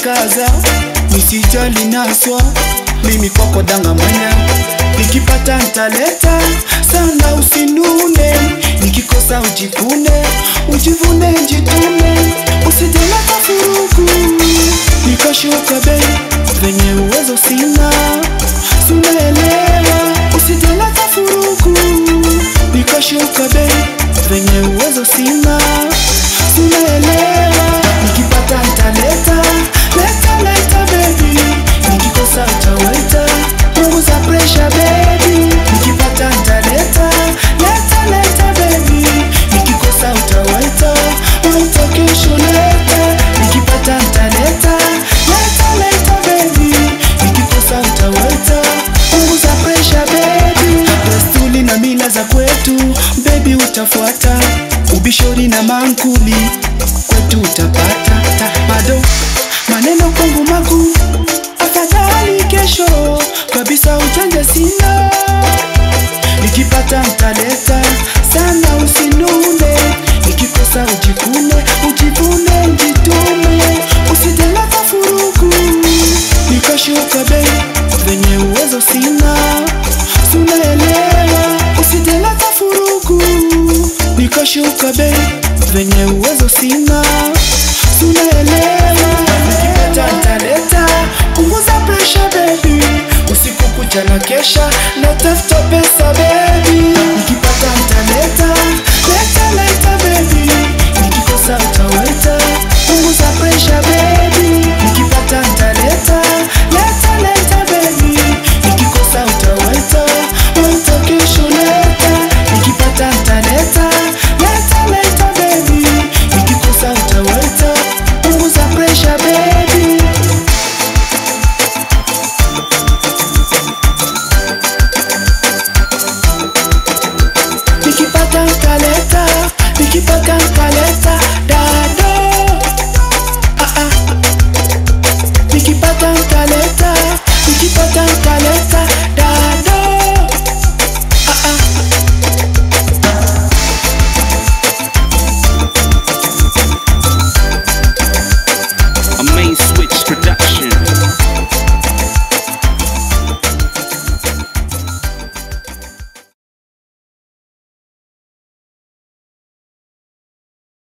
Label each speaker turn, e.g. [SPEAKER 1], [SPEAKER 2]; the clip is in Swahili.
[SPEAKER 1] kaza nisijali naswa mimi kwako danga mwanya nikipata ntaleta sana usinune nikikosa ujikune ujivune njitume usijeleta furugu nikashuka bei venye uwezo sina sunaelewa usijeleta furugu nikashuka bei venye uwezo sina sunaelewa nikipata ntaleta leta leta bebi nikikosa utaweta punguza presha bebi nikipata ntaleta leta leta bebi nikikosa utaweta waita kesho leta nikipata ntaleta leta leta bebi nikikosa utaweta punguza presha bebi desturi na mila za kwetu bebi utafuata ubishori na mankuli kwetu utapata ta, bado maneno kwangu magu afadhali kesho kabisa ujanja sina nikipata ntaleta sana usinune nikikosa ujikune ujivune njitume usijeleta furugu nikashuka bei venye uwezo sina sunaelewa usijeleta furugu nikashuka bei venye uwezo sina sunaelewa nikipata ntaleta punguza presha bebi usiku kucha na kesha